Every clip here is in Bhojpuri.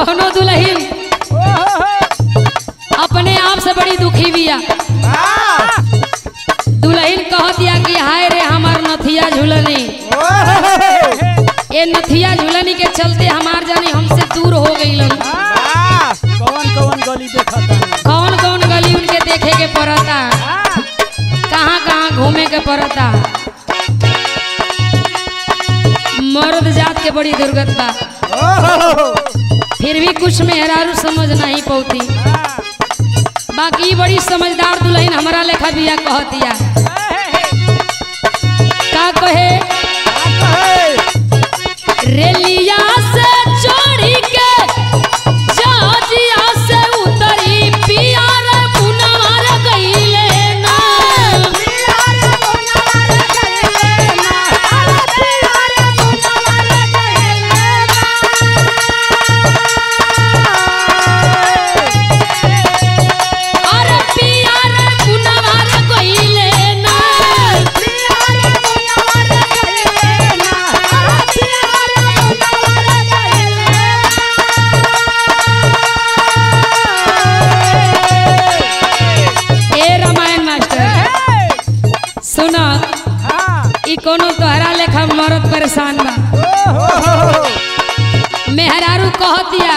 कौनो दुल्हन अपने आप से बड़ी दुखी बिया दुल्हन कह दिया कि हाय रे हमार नथिया झूलनी ये नथिया झूलनी के चलते हमार जानी हमसे दूर हो गई कौन कौन गली देखा था कौन कौन गली उनके देखे के पड़ता कहाँ कहाँ घूमे के पड़ता मर्द जात के बड़ी दुर्गत बा फिर भी कुछ मेहरारू समझ नहीं पौती बाकी ई बड़ी समझदार दुल्हन हमारा लेखा बिया कहतिया का कहे रेलिया से चढ़ी के जहाजिया से उतरी पिया रे मुनवार गइले ना अरे पिया रे मुनवार गइले ना ए रामायण मास्टर सुना ई कोनो तोहरा लेखा मरद परेशान बा मेहरारू कहतिया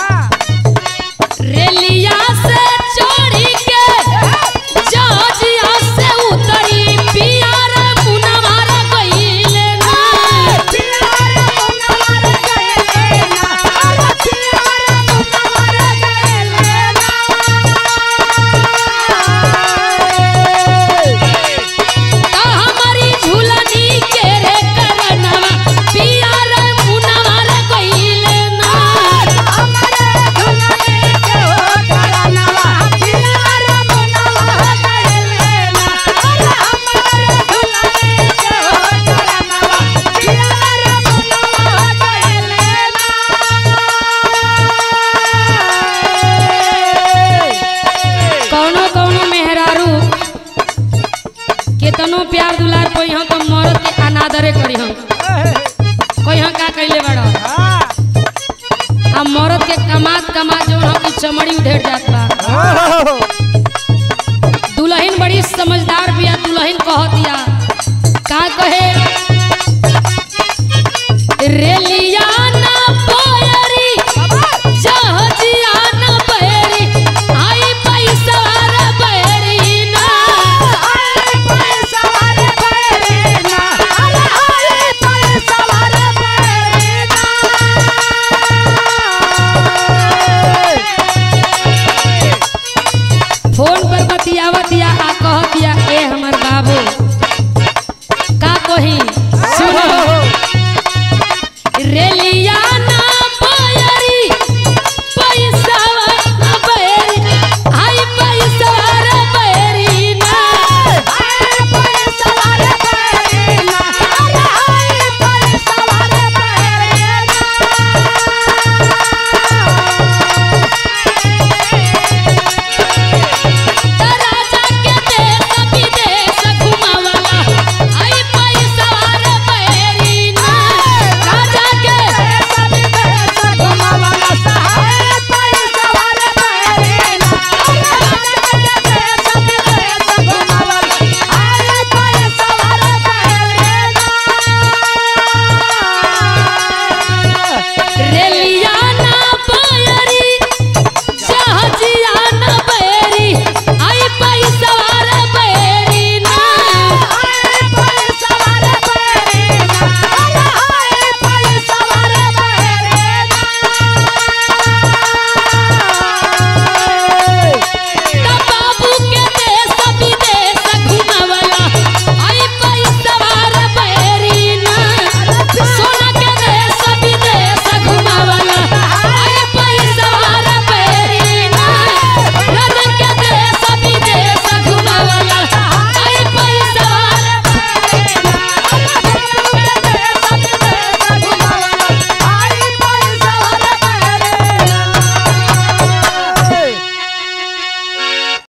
रेलिया से चढ़ी के जहाजिया से उतरी पिया रे मुनवार गइले ना का हमारी झूलनी के रे करनवा पिया रे मुनवार गइले ना कौनो कौनो मेहरारू केतनो प्यार दुलार कोई हम तो मरद के अनादरे करी हम कोई हम का कैले बड़ा आ मरद के कमात कमात जो हम की चमड़ी उधेड़ जात बा दुल्हन बड़ी समझदार बिया दुल्हन कह दिया का कहे रेलिया ना पोयरी जहाजिया ना बैरी आई पैसा रे बैरी ना फोन पर बतियावतिया आ कहतिया ए हमर बाबू का कही सुनो रेलिया